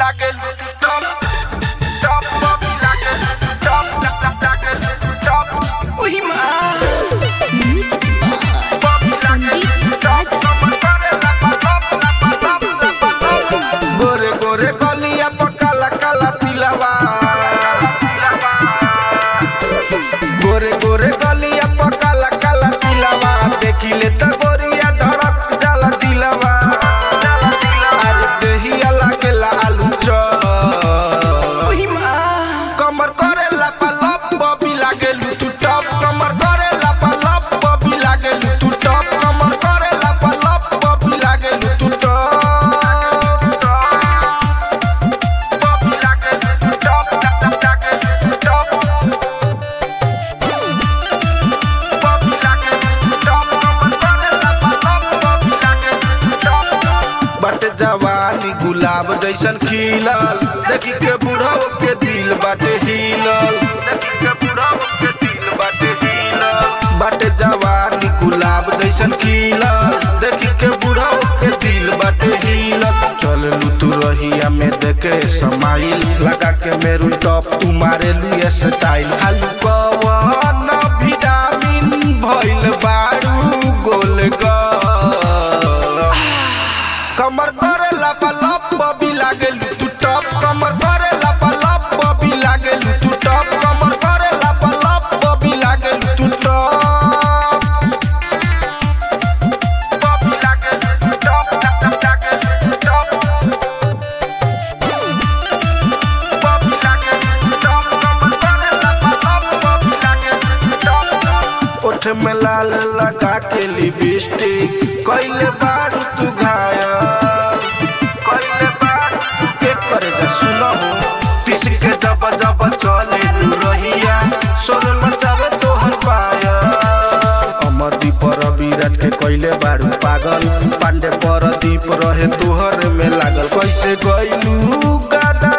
लागल top top Bobby लागल top लागल टॉप ओही माँ Music by बॉबी लागल संदीप टॉप साजा कमर करे लपा लप लपा लप लपा लप गोरे गोरे गलिया पर काला काला तिलवा गोरे गोरे गलिया पर काला काला तिलवा देखिले त गोरिया धड़क जाला दिलवा अरे देहिया लागेला आलू चॉप ओही माँ कमर करे लपा लप बॉबी लागेलू तू टॉप कमर करे लपा लप बॉबी लागेलू तू टॉप कमर करे लपा लप बॉबी लागेलू तू टॉप बॉबी लागेलू तू टॉप लागेलू तू टॉप बॉबी लागेलू तू टॉप कमर करे लपा लप बॉबी लागेलू तू टॉप बाटे जवानी गुलाब जैसन खिलल देखी के बुढ़ाओ के दिल बाटे हिलल देखी के बुढ़ाओ के दिल बाटे हिलल बाटे जवानी गुलाब जैसन खिलल देखी के बुढ़ाओ के दिल बाटे हिलल चललू तू रहिया में देखे समाइल लगा के मेरू टॉप तू मारे लिए स्टाइल खालू कवन विटामिन भइल बारू गोल ग कमर करे लपा लप बबी लागेलू तू टॉप कमर करे लपा लप बबी लागेलू तू टॉप कमर करे लपा लप बबी लागेलू तू टॉप बबी लागेलू तू टॉप लागेलू तू टॉप बबी लागेलू तू टॉप कमर करे लपा लप बबी लागेलू तू टॉप ओठ में लाल लगा के लिपस्टिक कइले बारू तू घायल कइले बारू तू के करे जा सुनो पिस के जब जब चले लू रहिया सोन मचावे तोहर पाया अमरदीप रविराज के कइले बारू पागल पांडे परदीप रहे तोहर में लागल कैसे गइलू गादा